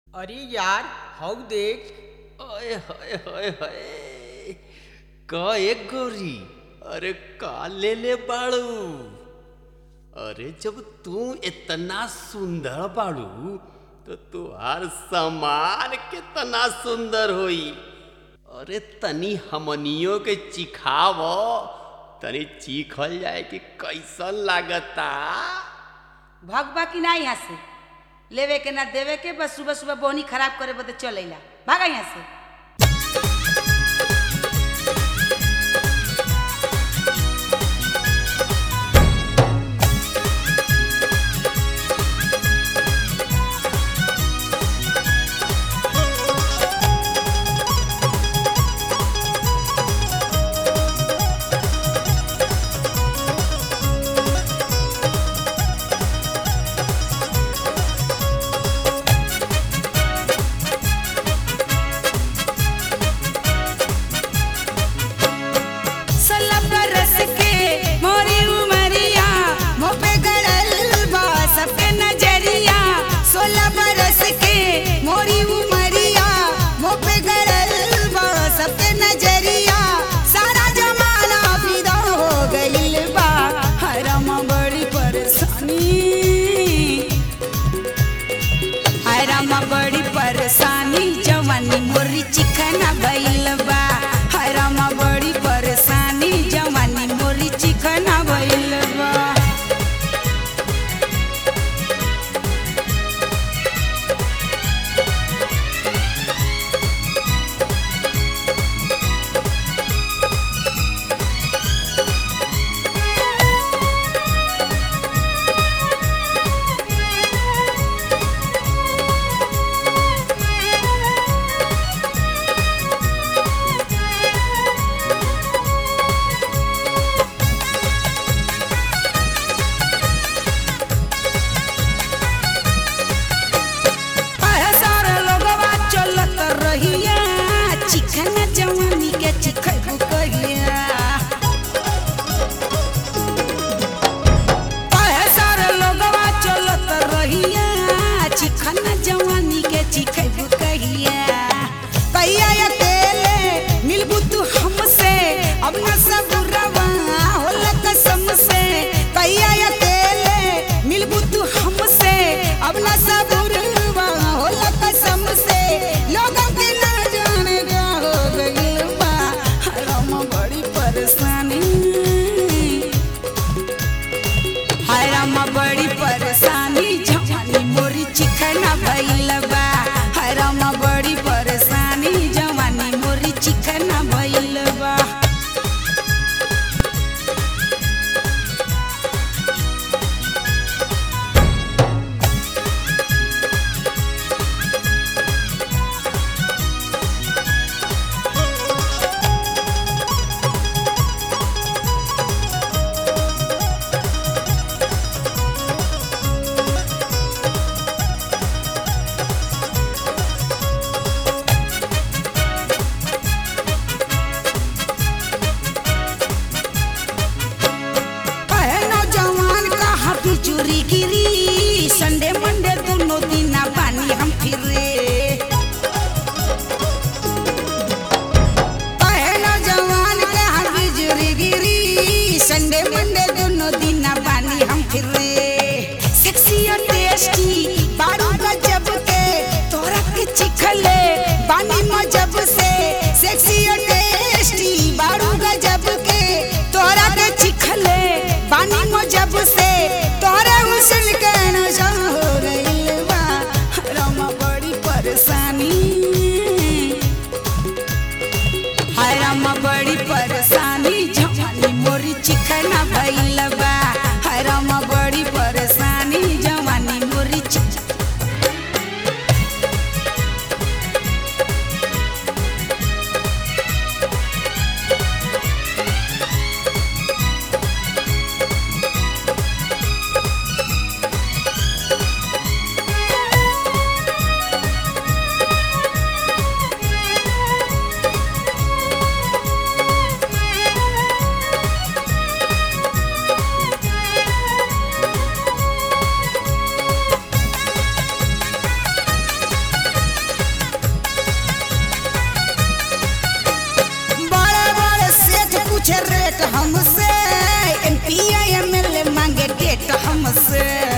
अरे यार हौ देख ओए होए होए होए का एक गोरी अरे का ले ले बाड़ू अरे जब तू इतना सुंदर बाड़ू तो तुहार सामान कितना सुंदर होई अरे तनी हमनियों के चिखाव तनी चीखल जाए कि कैसन लागता भगबा कि ना यहाँ से लेवे के ना देवे के बस सुबह सुबह बोहनी खराब करे बदे चल अइला भागा यहाँ से सोलह बरस के मोरी उमरिया मुँह पे गड़ल बा सबके नजरिया सोलह बरस के मोरी उमरिया मुँह पे गड़ल बा सबके नजरिया सारा जमाना फिदा हो गइल बा हरम बड़ी परेशानी हरम बड़ी परेशानी जवानी मोरी चिकना भइल बा हरम बड़ी परेशानी जवानी मोरी चिकना भइल बा से